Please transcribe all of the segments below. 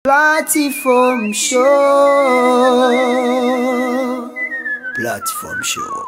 Platform show. Platform show.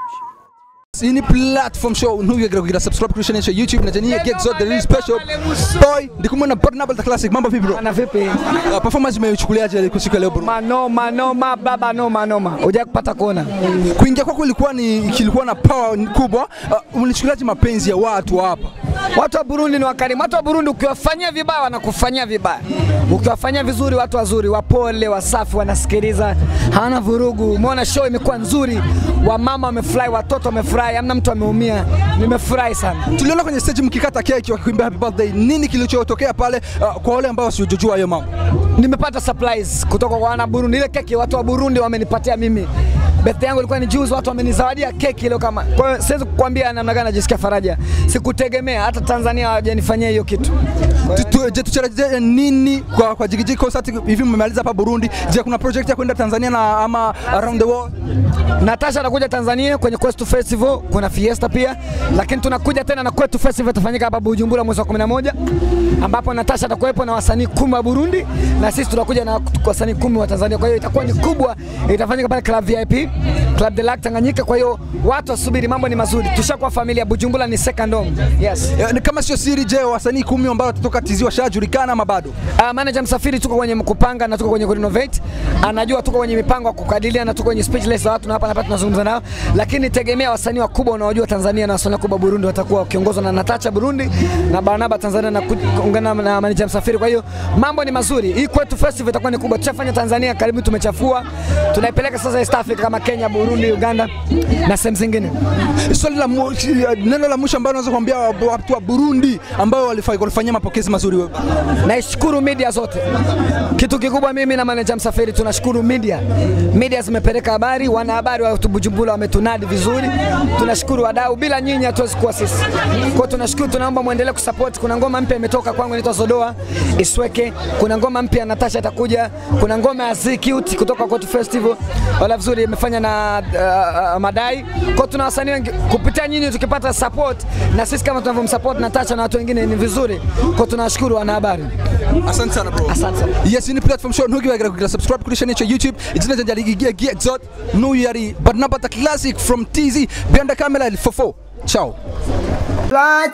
Hii ni platform show ntuwigere kugira subscribe kuri channel ya YouTube na Jania Get Zone the real special boy ndikumwe na Barnabas the classic mambo vipi bro Na vipi? uh, performance umeichukuliaje kwa siku ya leo bro Manoma noma baba noma noma. Hujai kupata kuona. kuingia kwako ilikuwa ni kilikuwa na power kubwa uh, ulichukuliaje mapenzi ya watu hapa Watu wa Burundi ni wakarimu. Watu wa Burundi ukiwafanyia vibaya wanakufanyia vibaya. Ukiwafanyia vizuri watu wazuri, wapole, wasafi, wanasikiliza, hawana vurugu. Umeona show imekuwa nzuri. Wamama wamefurahi, watoto wamefurahi, hamna mtu ameumia. Nimefurahi sana. tuliona kwenye stage mkikata keki wakikimbia happy birthday nini kilichotokea pale uh, kwa wale ambao wasiojua hayo mambo Nimepata surprise kutoka kwa wana Burundi. Ile keki watu wa Burundi wamenipatia mimi. Birthday yangu ilikuwa ni juzi, watu wamenizawadia keki leo kama. Kwa hiyo siwezi kukwambia namna gani najisikia faraja. Sikutegemea hata Tanzania hawajanifanyia hiyo kitu. Kwa hiyo- Tu- tu- je tutarajie nini kwa kwa jigiji concert hivi mmemaliza hapa Burundi je kuna project ya kwenda Tanzania na ama around the world Natasha anakuja Tanzania kwenye Kwetu Festival, kuna Fiesta pia, lakini tunakuja tena na Kwetu Festival itafanyika hapa Bujumbura mwezi wa 11 ambapo Natasha atakuwepo na wasanii kumi wa Burundi na sisi tunakuja na wasanii kumi wa Tanzania. Kwa hiyo itakuwa ni kubwa, itafanyika pale Club VIP, Club de Lac Tanganyika. Kwa hiyo watu wasubiri, mambo ni mazuri. Tushakuwa familia, Bujumbura ni second home. Yes. Eh, ni kama sio siri je wasanii kumi ambao watatoka tizi washajulikana ama bado Uh, manager Msafiri tuko kwenye kupanga na tuko kwenye kurenovate. Anajua tuko kwenye mipango ya kukadiria na tuko kwenye speechless za watu na hapa na hapa tunazungumza nao, lakini tegemea wasanii wakubwa unaojua Tanzania na wasanii wakubwa Burundi watakuwa wakiongozwa na Natacha Burundi na Barnaba Tanzania na kuungana na manager Msafiri. Kwa hiyo mambo ni mazuri. Hii kwetu festival itakuwa ni kubwa. Tushafanya Tanzania karibu tumechafua. Tunaipeleka sasa East Africa kama Kenya, Burundi, Uganda na sehemu zingine. swali la mu- neno la mwisho ambalo unaweza kuambia wa- watu wa Burundi ambao walifa- walifanyia mapokezi mazuri wewe Naishukuru media zote. Kitu kikubwa mimi na manager Msafiri tunashukuru media. Media zimepeleka habari, wanahabari wa Bujumbura wametunadi vizuri. Tunashukuru wadau, bila nyinyi hatuwezi kuwa sisi. Kwa hiyo tunashukuru, tunaomba muendelee kusupport. Kuna ngoma mpya imetoka kwangu inaitwa Zodoa Isweke. Kuna ngoma mpya Natasha atakuja. Kuna ngoma ya Z Cute kutoka Kwetu Festival. Wala vizuri imefanya na uh, uh, Madai. Kwa hiyo tuna wasanii wengi kupitia nyinyi tukipata support na sisi kama tunavyomsupport Natasha na watu wengine ni vizuri. Kwa hiyo tunashukuru wanahabari. asante sana bro Asante sana. yes ni platform show ntugiwagera kugira subscribe kuri channel ya YouTube izina ryanjye ari Gigia Get Zone n'uyu yari Barnabas the classic from TZ behind the camera Fofo ciao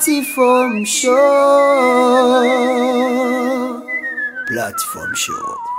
Platform show. Platform show.